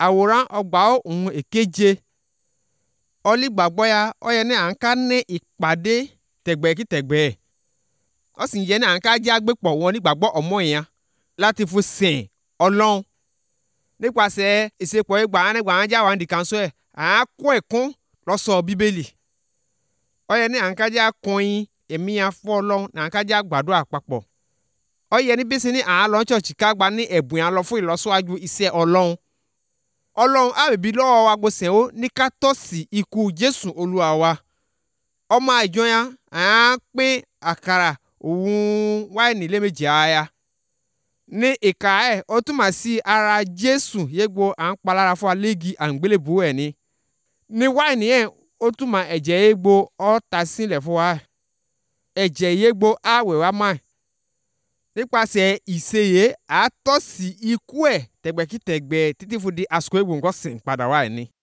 àwòrán ọgbà ohun èkeje ọlígbàgbọ́ ya ọ yẹ ní à ń ká ní ìpàdé tẹ̀gbẹ́kítẹ̀gbẹ́ ọ sì yẹ ní à ń ká jẹ́ agbépọ̀ wọn nígbàgbọ́ ọmọ yẹn láti fún sìn ọlọ́run nípasẹ̀ ìsepọ̀ ìgbà nígbà wọn jáwá ndì kan sọ ẹ̀ à ń kọ́ ẹ̀kún lọ́sọ̀ bíbélì ọ yẹ ní à ń ká jẹ́ akọyin èmi yẹn fọ́ ọlọ́run ní à ń ká jẹ́ àgbàdo àpapọ̀ ọ yẹ ní bísí ní à ń lọ ṣọ̀ọ̀ṣì ká gba ní ẹ̀bùn yẹn lọ fún ìlọsíwájú iṣẹ́ ọlọ́run ọlọ́run àbẹ̀bí lọ́wọ́ wa gbọ́sẹ̀ ó ní ká tọ́sí ikú jésù olúwa wa ọmọ àjọ yẹn à ń pín àkàrà òun wáìnì lẹ́mẹ̀jì àyà ní ìka ẹ̀ ó túmọ̀ sí ara jésù yégbó à ń palára fún alẹ́gi àǹgbélébùú ẹ̀ ni ní wáìnì ẹ̀ ó túmọ̀ ẹ̀jẹ̀ yégbó ọ́ ta sílẹ̀ fún wa ẹ̀jẹ̀ yégbó àwẹ̀ wa máa nípasẹ̀ ìṣeyẹ àtọ́sí ikú ẹ̀ tẹ̀gbẹ́kítẹ̀gbẹ́ títí fún di àsìkò egbò nǹkan sìn padà wá ẹ̀ ni.